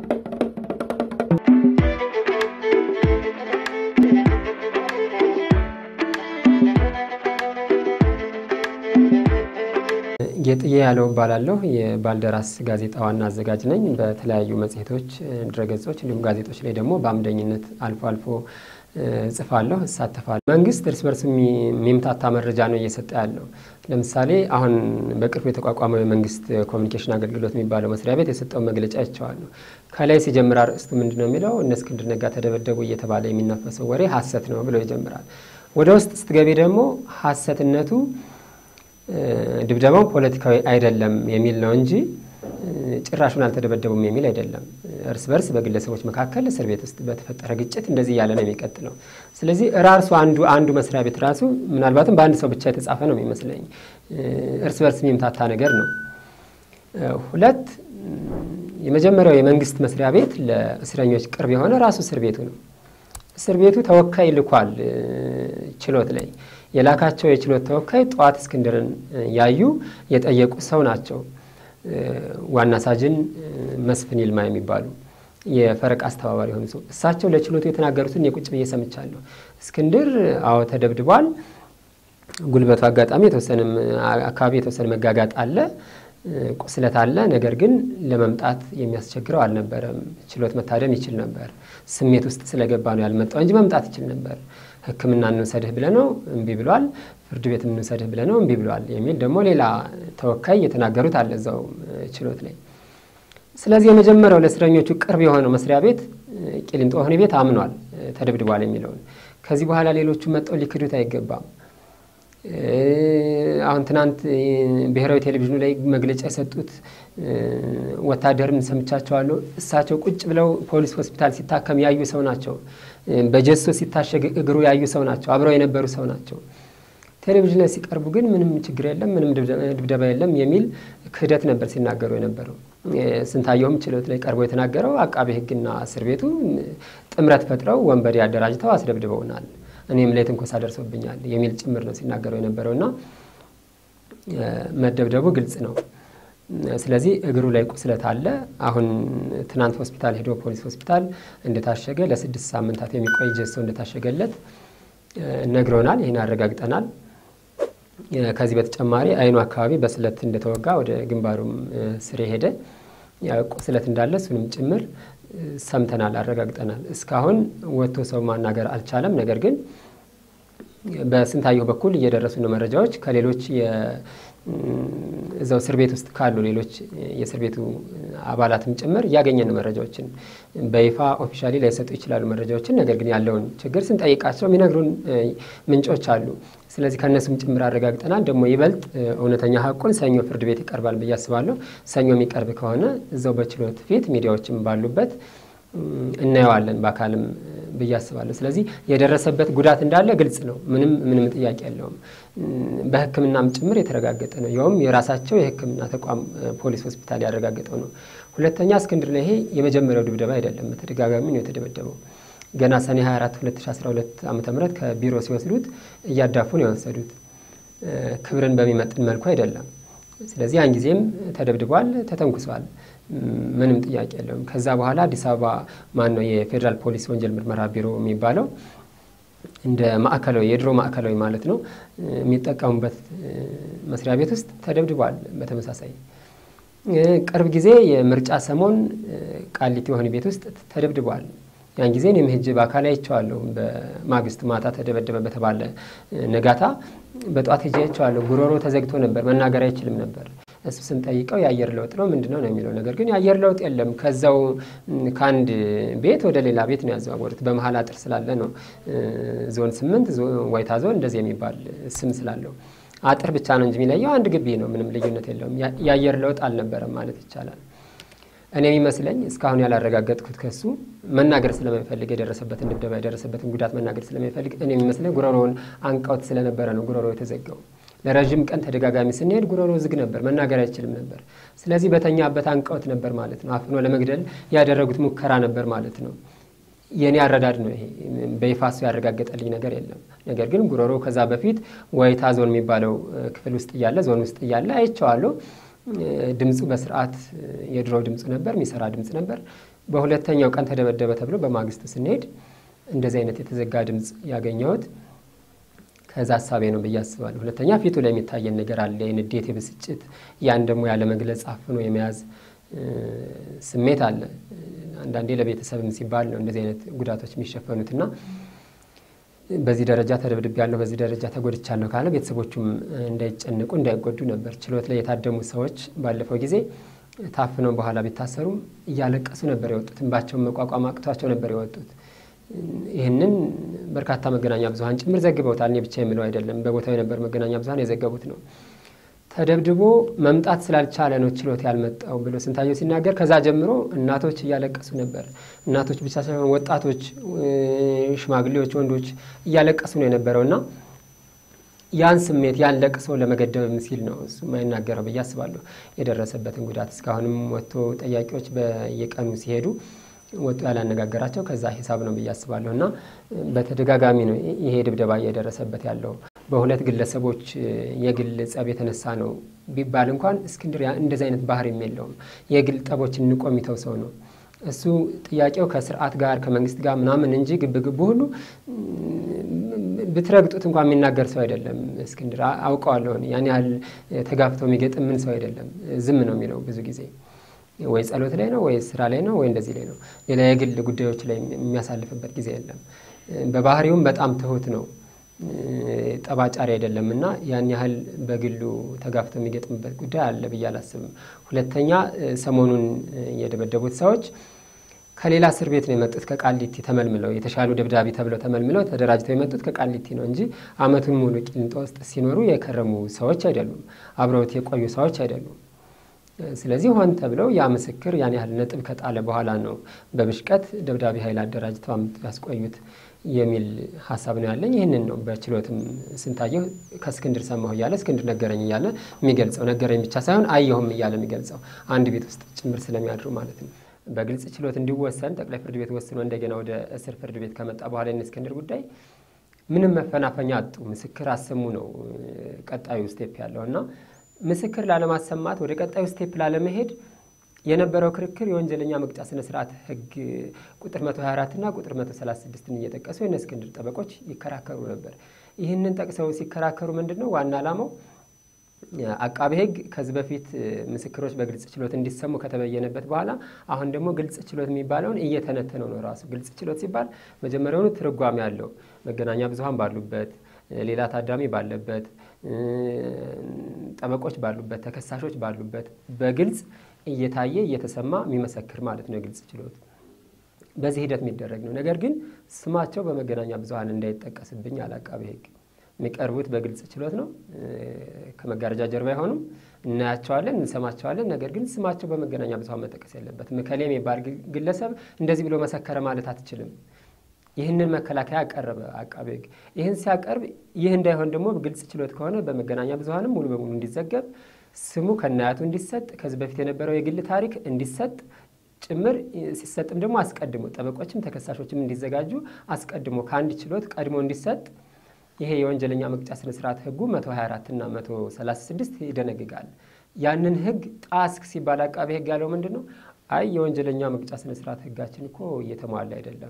ጌጥዬ ያለው እባላለሁ። የባልደራስ ጋዜጣ ዋና አዘጋጅ ነኝ። በተለያዩ መጽሔቶች፣ ድረገጾች እንዲሁም ጋዜጦች ላይ ደግሞ በአምደኝነት አልፎ አልፎ እጽፋለሁ፣ እሳተፋለሁ። መንግስት እርስ በርስ የሚምታታ መረጃ ነው እየሰጠ ያለው። ለምሳሌ አሁን በቅርቡ የተቋቋመው የመንግስት ኮሚኒኬሽን አገልግሎት የሚባለው መስሪያ ቤት የሰጠውን መግለጫ ይቸዋለሁ። ከላይ ሲጀምር አርእስቱ ምንድን ነው የሚለው እነ እስክንድር ነጋ ተደበደቡ እየተባለ የሚናፈሰው ወሬ ሀሰት ነው ብሎ ይጀምራል። ወደ ውስጥ ስትገቢ ደግሞ ሀሰትነቱ ድብደባው ፖለቲካዊ አይደለም የሚል ነው እንጂ ጭራሹን አልተደበደቡም የሚል አይደለም። እርስ በርስ በግለሰቦች መካከል እስር ቤት ውስጥ በተፈጠረ ግጭት እንደዚህ እያለ ነው የሚቀጥለው። ስለዚህ ራሱ አንዱ አንዱ መስሪያ ቤት ራሱ ምናልባትም በአንድ ሰው ብቻ የተጻፈ ነው የሚመስለኝ። እርስ በርስ የሚምታታ ነገር ነው። ሁለት የመጀመሪያው የመንግስት መስሪያ ቤት ለእስረኞች ቅርብ የሆነ ራሱ እስር ቤቱ ነው። እስር ቤቱ ተወካይ ልኳል ችሎት ላይ የላካቸው የችሎት ተወካይ ጠዋት እስክንድርን ያዩ የጠየቁ ሰው ናቸው። ዋና ሳጅን መስፍን ይልማ የሚባሉ የፈረቃ አስተባባሪ የሆኑ ሰው እሳቸው ለችሎቱ የተናገሩትን የቁጭ ብዬ ሰምቻለሁ። እስክንድር አዎ ተደብድቧል። ጉልበቱ አጋጣሚ የተወሰነ አካባቢ የተወሰነ መጋጋጥ አለ፣ ቁስለት አለ። ነገር ግን ለመምጣት የሚያስቸግረው አልነበረም። ችሎት መታደም ይችል ነበር። ስሜት ውስጥ ስለገባ ነው ያልመጣው እንጂ መምጣት ይችል ነበር። ሕክምና እንውሰድህ ብለ ነው እምቢ ብሏል። ፍርድ ቤት እንውሰድህ ብለ ነው እምቢ ብሏል የሚል ደግሞ ሌላ ተወካይ የተናገሩት አለ እዛው ችሎት ላይ። ስለዚህ የመጀመሪያው ለእስረኞቹ ቅርብ የሆነው መስሪያ ቤት ቂሊንጦ ወህኒ ቤት አምኗል ተደብድቧል የሚለውን። ከዚህ በኋላ ሌሎቹ መጠው ሊክዱት አይገባም። አሁን ትናንት ብሔራዊ ቴሌቪዥኑ ላይ መግለጫ የሰጡት ወታደርን ሰምቻቸዋለሁ። እሳቸው ቁጭ ብለው ፖሊስ ሆስፒታል ሲታከም ያዩ ሰው ናቸው። በጀሶ ሲታሸግ እግሩ ያዩ ሰው ናቸው። አብረው የነበሩ ሰው ናቸው። ቴሌቪዥን ላይ ሲቀርቡ ግን ምንም ችግር የለም፣ ምንም ድብደባ የለም የሚል ክህደት ነበር ሲናገሩ የነበረው። ስንታየውም ችሎት ላይ ቀርቦ የተናገረው አቃቤ ሕግና እስር ቤቱ ጥምረት ፈጥረው ወንበዴ አደራጅተው አስደብድበውናል እኔም ላይ ትንኮሳ ደርሶብኛል የሚል ጭምር ነው ሲናገሩ የነበረው እና መደብደቡ ግልጽ ነው። ስለዚህ እግሩ ላይ ቁስለት አለ። አሁን ትናንት ሆስፒታል ሄዶ ፖሊስ ሆስፒታል እንደታሸገ ለስድስት ሳምንታት የሚቆይ ጀሶ እንደታሸገለት ነግሮናል። ይህን አረጋግጠናል። ከዚህ በተጨማሪ አይኑ አካባቢ በስለት እንደተወጋ ወደ ግንባሩም ስር ሄደ ቁስለት እንዳለ እሱንም ጭምር ሰምተናል፣ አረጋግጠናል። እስካሁን ወጥቶ ሰው ማናገር አልቻለም። ነገር ግን በስንታየሁ በኩል እየደረሱ ነው መረጃዎች ከሌሎች እዛው እስር ቤት ውስጥ ካሉ ሌሎች የእስር ቤቱ አባላትም ጭምር እያገኘን ነው መረጃዎችን። በይፋ ኦፊሻሊ ላይሰጡ ይችላሉ መረጃዎችን። ነገር ግን ያለውን ችግር ስንጠይቃቸው የሚነግሩን ምንጮች አሉ። ስለዚህ ከእነሱም ጭምር አረጋግጠናል። ደግሞ ይበልጥ እውነተኛ ሀቁን ሰኞ ፍርድ ቤት ይቀርባል ብዬ አስባለሁ። ሰኞ የሚቀርብ ከሆነ እዛው በችሎት ፊት ሚዲያዎችም ባሉበት እናየዋለን በአካልም ብዬ አስባለሁ። ስለዚህ የደረሰበት ጉዳት እንዳለ ግልጽ ነው። ምንም ምንም ጥያቄ የለውም። በሕክምናም ጭምር የተረጋገጠ ነው። ያውም የራሳቸው የሕክምና ተቋም ፖሊስ ሆስፒታል ያረጋገጠው ነው። ሁለተኛ እስክንድር ላይ ይሄ የመጀመሪያው ድብደባ አይደለም። በተደጋጋሚ ነው የተደበደበው። ገና ሰኔ 24 2012 ዓ ም ከቢሮ ሲወስዱት እያዳፉ ነው የወሰዱት። ክብርን በሚመጥን መልኩ አይደለም። ስለዚህ ያን ጊዜም ተደብድቧል፣ ተተንኩሷል። ምንም ጥያቄ የለውም። ከዛ በኋላ አዲስ አበባ ማን ነው የፌዴራል ፖሊስ ወንጀል ምርመራ ቢሮ የሚባለው እንደ ማዕከላዊ የድሮ ማዕከላዊ ማለት ነው የሚጠቀሙበት መስሪያ ቤት ውስጥ ተደብድቧል። በተመሳሳይ ቅርብ ጊዜ የምርጫ ሰሞን ቃሊቲ ወህኒ ቤት ውስጥ ተደብድቧል። ያን ጊዜ እኔም ሄጄ በአካል አይቼዋለሁ። በማግስቱ ማታ ተደበደበ በተባለ ነጋታ በጠዋት ሄጄ አይቼዋለሁ። ጉሮሮ ተዘግቶ ነበር፣ መናገር አይችልም ነበር። እሱ ስንጠይቀው የአየር ለውጥ ነው ምንድን ነው ነው የሚለው ነገር ግን የአየር ለውጥ የለም። ከዛው ከአንድ ቤት ወደ ሌላ ቤት ነው ያዘዋወሩት። በመሀል አጥር ስላለ ነው ዞን ስምንት ወይታ ዞን እንደዚህ የሚባል ስም ስላለው አጥር ብቻ ነው እንጂ የሚለየው አንድ ግቢ ነው። ምንም ልዩነት የለውም። የአየር ለውጥ አልነበረም ማለት ይቻላል። እኔ የሚመስለኝ እስካሁን ያላረጋገጥኩት ከሱ መናገር ስለማይፈልግ የደረሰበትን ድብደባ የደረሰበትን ጉዳት መናገር ስለማይፈልግ እኔ የሚመስለኝ ጉሮሮውን አንቀውት ስለነበረ ነው ጉሮሮ የተዘጋው። ለረዥም ቀን ተደጋጋሚ ስንሄድ ጉሮሮ ዝግ ነበር፣ መናገር አይችልም ነበር። ስለዚህ በተኛበት አንቀውት ነበር ማለት ነው። አፍኖ ለመግደል ያደረጉት ሙከራ ነበር ማለት ነው። የእኔ አረዳድ ነው ይሄ። በይፋ እሱ ያረጋገጠልኝ ነገር የለም። ነገር ግን ጉሮሮ ከዛ በፊት ወይታ ዞን የሚባለው ክፍል ውስጥ እያለ ዞን ውስጥ እያለ አይቼዋለሁ። ድምፁ በስርዓት የድሮ ድምፁ ነበር፣ የሚሰራ ድምፅ ነበር። በሁለተኛው ቀን ተደበደበ ተብሎ በማግስቱ ስንሄድ እንደዚህ አይነት የተዘጋ ድምፅ ያገኘሁት ከዛ ሀሳቤ ነው ብዬ አስባለሁ። ሁለተኛ ፊቱ ላይ የሚታየን ነገር አለ፣ የንዴት የብስጭት፣ ያን ደግሞ ያለ መግለጽ አፍኖ የመያዝ ስሜት አለ። አንዳንዴ ለቤተሰብም ሲባል ነው እንደዚህ አይነት ጉዳቶች የሚሸፈኑትና በዚህ ደረጃ ተደብድብ ያለሁ በዚህ ደረጃ ተጎድቻለሁ ካለ ቤተሰቦቹም እንዳይጨንቁ እንዳይጎዱ ነበር። ችሎት ላይ የታደሙ ሰዎች ባለፈው ጊዜ ታፍነው በኋላ ቢታሰሩም እያለቀሱ ነበር የወጡት። እንባቸውን መቋቋም አቅቷቸው ነበር የወጡት። ይህንን በርካታ መገናኛ ብዙኃን ጭምር ዘግበውታል። እኔ ብቻ የምለው አይደለም፣ በቦታው የነበሩ መገናኛ ብዙኃን የዘገቡት ነው። ተደብድቦ መምጣት ስላልቻለ ነው ችሎት ያልመጣው ብሎ ስንታየው ሲናገር ከዛ ጀምሮ እናቶች እያለቀሱ ነበር። እናቶች ብቻ ሳይሆን ወጣቶች፣ ሽማግሌዎች፣ ወንዶች እያለቀሱ ነው የነበረው እና ያን ስሜት ያን ለቅሶ ለመገደብ ሲል ነው እሱ የማይናገረው ብዬ አስባለሁ። የደረሰበትን ጉዳት እስካሁንም ወጥቶ ጠያቂዎች በየቀኑ ሲሄዱ ወጡ ያላነጋገራቸው ከዛ ሂሳብ ነው ብዬ አስባለሁ እና በተደጋጋሚ ነው ይሄ ድብደባ እየደረሰበት ያለው። በሁለት ግለሰቦች የግል ጸብ የተነሳ ነው ቢባል እንኳን እስክንድር እንደዚህ አይነት ባህሪም የለውም። የግል ጠቦችን ንቆ የሚተው ሰው ነው። እሱ ጥያቄው ከስርዓት ጋር ከመንግስት ጋር ምናምን እንጂ ግብግቡ ሁሉ ብትረግጡት እንኳን የሚናገር ሰው አይደለም። እስክንድር አውቀዋለሁ። ያን ያህል ተጋፍተው የሚገጥም ምን ሰው አይደለም። ዝም ነው የሚለው ብዙ ጊዜ ወይ ጸሎት ላይ ነው ወይ ስራ ላይ ነው ወይ እንደዚህ ላይ ነው። ሌላ የግል ጉዳዮች ላይ የሚያሳልፍበት ጊዜ የለም። በባህሪውም በጣም ትሁት ነው። ጠባጫሪ አይደለም እና ያን ያህል በግሉ ተጋፍቶ የሚገጥምበት ጉዳይ አለ ብዬ አላስብም። ሁለተኛ ሰሞኑን የደበደቡት ሰዎች ከሌላ እስር ቤት ነው የመጡት። ከቃሊቲ ተመልምለው የተሻሉ ደብዳቤ ተብለው ተመልምለው ተደራጅተው የመጡት ከቃሊቲ ነው እንጂ ዓመቱን ሙሉ ቂሊንጦ ውስጥ ሲኖሩ የከረሙ ሰዎች አይደሉም። አብረውት የቆዩ ሰዎች አይደሉም። ስለዚህ ሆን ተብለው ያ ምስክር ያን ያህል ነጥብ ከጣለ በኋላ ነው በብሽቀት ደብዳቤ ኃይል አደራጅተው አምጥተው ያስቆዩት የሚል ሀሳብ ነው ያለኝ። ይህንን ነው በችሎትም ስንታየው ከእስክንድር ሰማሁ እያለ እስክንድር ነገረኝ እያለ የሚገልጸው ነገረኝ ብቻ ሳይሆን አየሁም እያለ የሚገልጸው አንድ ቤት ውስጥ ጭምር ስለሚያድሩ ማለት ነው። በግልጽ ችሎት እንዲወሰን ጠቅላይ ፍርድ ቤት ወስኖ እንደገና ወደ እስር ፍርድ ቤት ከመጣ በኋላ እስክንድር ጉዳይ ምንም መፈናፈኛ አጡ። ምስክር አሰሙ ነው ቀጣዩ ስቴፕ ያለው እና ምስክር ላለማሰማት ወደ ቀጣዩ ስቴፕ ላለመሄድ የነበረው ክርክር የወንጀለኛ መቅጫ ስነ ስርዓት ሕግ ቁጥር 124 እና ቁጥር 136ን እየጠቀሱ የእነ እስክንድር ጠበቆች ይከራከሩ ነበር። ይህንን ጠቅሰው ሲከራከሩ ምንድን ነው ዋና ዓላማው አቃቤ ሕግ ከዚህ በፊት ምስክሮች በግልጽ ችሎት እንዲሰሙ ከተበየነበት በኋላ አሁን ደግሞ ግልጽ ችሎት የሚባለውን እየተነተነው ነው። ራሱ ግልጽ ችሎት ሲባል መጀመሪያውኑ ትርጓሜ ያለው መገናኛ ብዙኃን ባሉበት ሌላ ታዳሚ ባለበት ጠበቆች ባሉበት ተከሳሾች ባሉበት በግልጽ እየታየ እየተሰማ የሚመሰክር ማለት ነው የግልጽ ችሎት። በዚህ ሂደት የሚደረግ ነው። ነገር ግን ስማቸው በመገናኛ ብዙኃን እንዳይጠቀስብኝ አለ አቃቤ ሕግ። የሚቀርቡት በግልጽ ችሎት ነው። ከመጋረጃ ጀርባ አይሆኑም። እናያቸዋለን፣ እንሰማቸዋለን። ነገር ግን ስማቸው በመገናኛ ብዙኃን መጠቀስ የለበትም። እከሌ የሚባል ግለሰብ እንደዚህ ብሎ መሰከረ ማለት አትችልም። ይህንን መከላከያ አቀረበ አቃቤ ሕግ። ይህን ሲያቀርብ ይህ እንዳይሆን ደግሞ ግልጽ ችሎት ከሆነ በመገናኛ ብዙኃንም ሙሉ በሙሉ እንዲዘገብ ስሙ ከናያቱ እንዲሰጥ ከዚህ በፊት የነበረው የግል ታሪክ እንዲሰጥ ጭምር ሲሰጥም ደግሞ አስቀድሞ ጠበቆችም ተከሳሾችም እንዲዘጋጁ አስቀድሞ ከአንድ ችሎት ቀድሞ እንዲሰጥ ይሄ የወንጀለኛ መቅጫ ስነ ስርዓት ህጉ 124 እና 136 ይደነግጋል። ያንን ህግ ጣስክ ሲባል አቃቤ ሕግ ያለው ምንድን ነው? አይ የወንጀለኛ መቅጫ ስነ ስርዓት ህጋችን እኮ እየተሟላ አይደለም።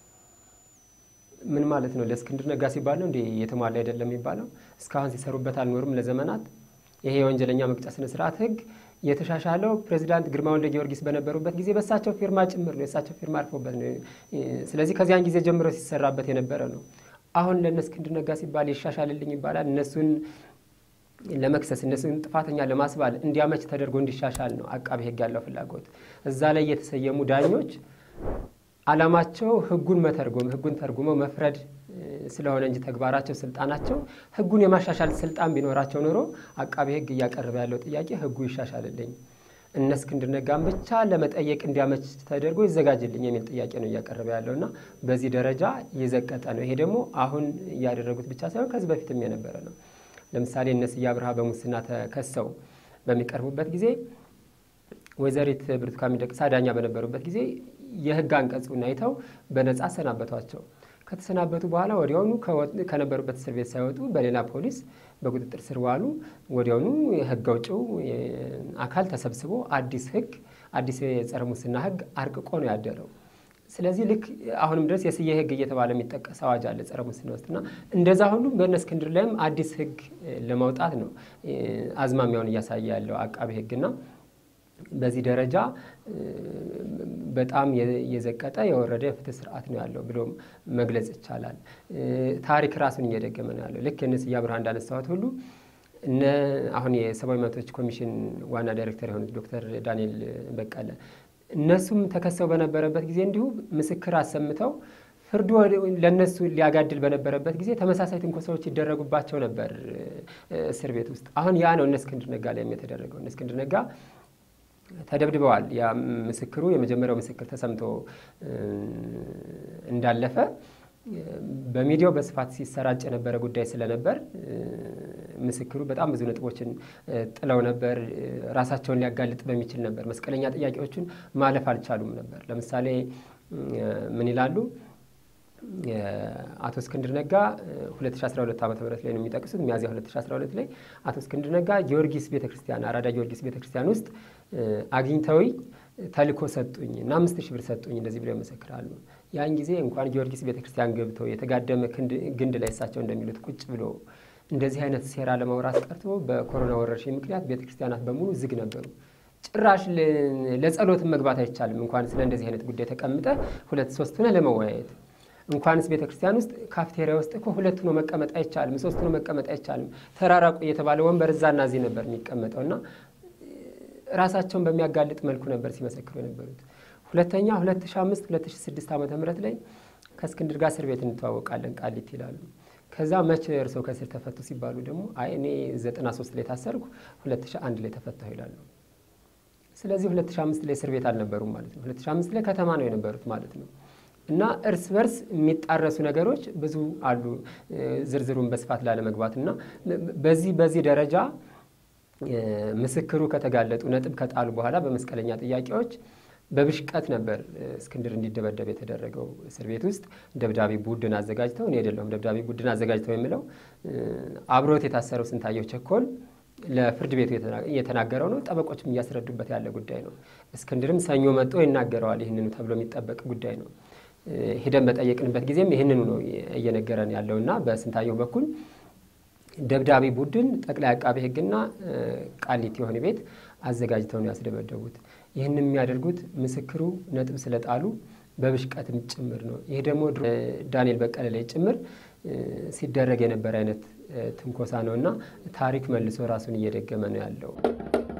ምን ማለት ነው? ለእስክንድር ነጋ ሲባል ነው እንዴ እየተሟላ አይደለም የሚባለው? እስካሁን ሲሰሩበት አልኖርም ለዘመናት ይሄ የወንጀለኛ መቅጫ ስነ ስርዓት ህግ የተሻሻለው ፕሬዚዳንት ግርማ ወልደ ጊዮርጊስ በነበሩበት ጊዜ በእሳቸው ፊርማ ጭምር ነው። የእሳቸው ፊርማ አርፎበት ነው። ስለዚህ ከዚያን ጊዜ ጀምሮ ሲሰራበት የነበረ ነው። አሁን ለእነ እስክንድር ነጋ ሲባል ይሻሻልልኝ ይባላል። እነሱን ለመክሰስ እነሱን ጥፋተኛ ለማስባል እንዲያመች ተደርጎ እንዲሻሻል ነው አቃቤ ሕግ ያለው ፍላጎት። እዛ ላይ የተሰየሙ ዳኞች ዓላማቸው ሕጉን መተርጎም ሕጉን ተርጉመው መፍረድ ስለሆነ እንጂ ተግባራቸው፣ ስልጣናቸው ሕጉን የማሻሻል ስልጣን ቢኖራቸው ኖሮ አቃቤ ሕግ እያቀረበ ያለው ጥያቄ ሕጉ ይሻሻልልኝ እነ እስክንድር ነጋን ብቻ ለመጠየቅ እንዲያመች ተደርጎ ይዘጋጅልኝ የሚል ጥያቄ ነው እያቀረበ ያለው እና በዚህ ደረጃ የዘቀጠ ነው። ይሄ ደግሞ አሁን እያደረጉት ብቻ ሳይሆን ከዚህ በፊትም የነበረ ነው። ለምሳሌ እነ ስዬ አብርሃ በሙስና ተከሰው በሚቀርቡበት ጊዜ ወይዘሪት ብርቱካን ሚደቅሳ ዳኛ በነበሩበት ጊዜ የህግ አንቀጹን አይተው በነጻ አሰናበቷቸው። ከተሰናበቱ በኋላ ወዲያውኑ ከነበሩበት እስር ቤት ሳይወጡ በሌላ ፖሊስ በቁጥጥር ስር ዋሉ። ወዲያውኑ ሕግ አውጪው አካል ተሰብስቦ አዲስ ሕግ አዲስ የጸረ ሙስና ሕግ አርቅቆ ነው ያደረው። ስለዚህ ልክ አሁንም ድረስ የስዬ ሕግ እየተባለ የሚጠቀስ አዋጅ አለ ጸረ ሙስና ውስጥና እንደዛ ሁሉ በእነ እስክንድር ላይም አዲስ ሕግ ለማውጣት ነው አዝማሚያውን እያሳየ ያለው አቃቤ ሕግና በዚህ ደረጃ በጣም የዘቀጠ የወረደ የፍትህ ስርዓት ነው ያለው ብሎ መግለጽ ይቻላል። ታሪክ ራሱን እየደገመ ነው ያለው። ልክ እነ ስዬ አብርሃ እንዳነሳሁት ሁሉ እነ አሁን የሰብአዊ መብቶች ኮሚሽን ዋና ዳይሬክተር የሆኑት ዶክተር ዳንኤል በቀለ እነሱም ተከሰው በነበረበት ጊዜ እንዲሁ ምስክር አሰምተው ፍርዱ ለእነሱ ሊያጋድል በነበረበት ጊዜ ተመሳሳይ ትንኮሳዎች ይደረጉባቸው ነበር እስር ቤት ውስጥ። አሁን ያ ነው እነ እስክንድር ነጋ ላይም የተደረገው። እነ እስክንድር ነጋ ተደብድበዋል። ያ ምስክሩ የመጀመሪያው ምስክር ተሰምቶ እንዳለፈ በሚዲያው በስፋት ሲሰራጭ የነበረ ጉዳይ ስለነበር ምስክሩ በጣም ብዙ ነጥቦችን ጥለው ነበር። ራሳቸውን ሊያጋልጥ በሚችል ነበር። መስቀለኛ ጥያቄዎችን ማለፍ አልቻሉም ነበር። ለምሳሌ ምን ይላሉ? አቶ እስክንድር ነጋ 2012 ዓ ም ላይ ነው የሚጠቅሱት። ሚያዝያ 2012 ላይ አቶ እስክንድር ነጋ ጊዮርጊስ ቤተክርስቲያን አራዳ ጊዮርጊስ ቤተክርስቲያን ውስጥ አግኝተውኝ ተልኮ ሰጡኝ እና አምስት ሺህ ብር ሰጡኝ እንደዚህ ብለው ይመሰክራሉ። ያን ጊዜ እንኳን ጊዮርጊስ ቤተክርስቲያን ገብተው የተጋደመ ግንድ ላይ እሳቸው እንደሚሉት ቁጭ ብሎ እንደዚህ አይነት ሴራ ለማውራት ቀርቶ በኮሮና ወረርሽኝ ምክንያት ቤተክርስቲያናት በሙሉ ዝግ ነበሩ። ጭራሽ ለጸሎትን መግባት አይቻልም። እንኳን ስለ እንደዚህ አይነት ጉዳይ ተቀምጠ ሁለት ሶስት ሆነ ለመወያየት እንኳንስ ቤተ ክርስቲያን ውስጥ ካፍቴሪያ ውስጥ እኮ ሁለት ሆኖ መቀመጥ አይቻልም፣ ሶስት ሆኖ መቀመጥ አይቻልም። ተራራቁ እየተባለ ወንበር እዛና እዚህ ነበር የሚቀመጠው እና ራሳቸውን በሚያጋልጥ መልኩ ነበር ሲመሰክሩ የነበሩት። ሁለተኛ 2005 2006 ዓ ም ላይ ከእስክንድር ጋር እስር ቤት እንተዋወቃለን ቃሊት ይላሉ። ከዛ መቼ እርስዎ ከእስር ተፈቱ ሲባሉ ደግሞ አይ እኔ 93 ላይ ታሰርኩ 2001 ላይ ተፈታሁ ይላሉ። ስለዚህ 2005 ላይ እስር ቤት አልነበሩም ማለት ነው። 2005 ላይ ከተማ ነው የነበሩት ማለት ነው። እና እርስ በርስ የሚጣረሱ ነገሮች ብዙ አሉ። ዝርዝሩን በስፋት ላለመግባት እና በዚህ በዚህ ደረጃ ምስክሩ ከተጋለጡ ነጥብ ከጣሉ በኋላ በመስቀለኛ ጥያቄዎች በብሽቀት ነበር እስክንድር እንዲደበደብ የተደረገው። እስር ቤት ውስጥ ደብዳቤ ቡድን አዘጋጅተው እኔ አይደለሁም ደብዳቤ ቡድን አዘጋጅተው የምለው አብሮት የታሰረው ስንታየው ቸኮል ለፍርድ ቤቱ እየተናገረው ነው። ጠበቆችም እያስረዱበት ያለ ጉዳይ ነው። እስክንድርም ሰኞ መጥቶ ይናገረዋል። ይህንኑ ተብሎ የሚጠበቅ ጉዳይ ነው። ሂደን በጠየቅንበት ጊዜም ይህንኑ ነው እየነገረን ያለው እና በስንታየው በኩል ደብዳቤ ቡድን ጠቅላይ አቃቤ ሕግና ቃሊቲ የሆነ ቤት አዘጋጅተው ነው ያስደበደቡት። ይህን የሚያደርጉት ምስክሩ ነጥብ ስለጣሉ በብሽቀትም ጭምር ነው። ይህ ደግሞ ዳንኤል በቀለ ላይ ጭምር ሲደረግ የነበረ አይነት ትንኮሳ ነው እና ታሪክ መልሶ ራሱን እየደገመ ነው ያለው።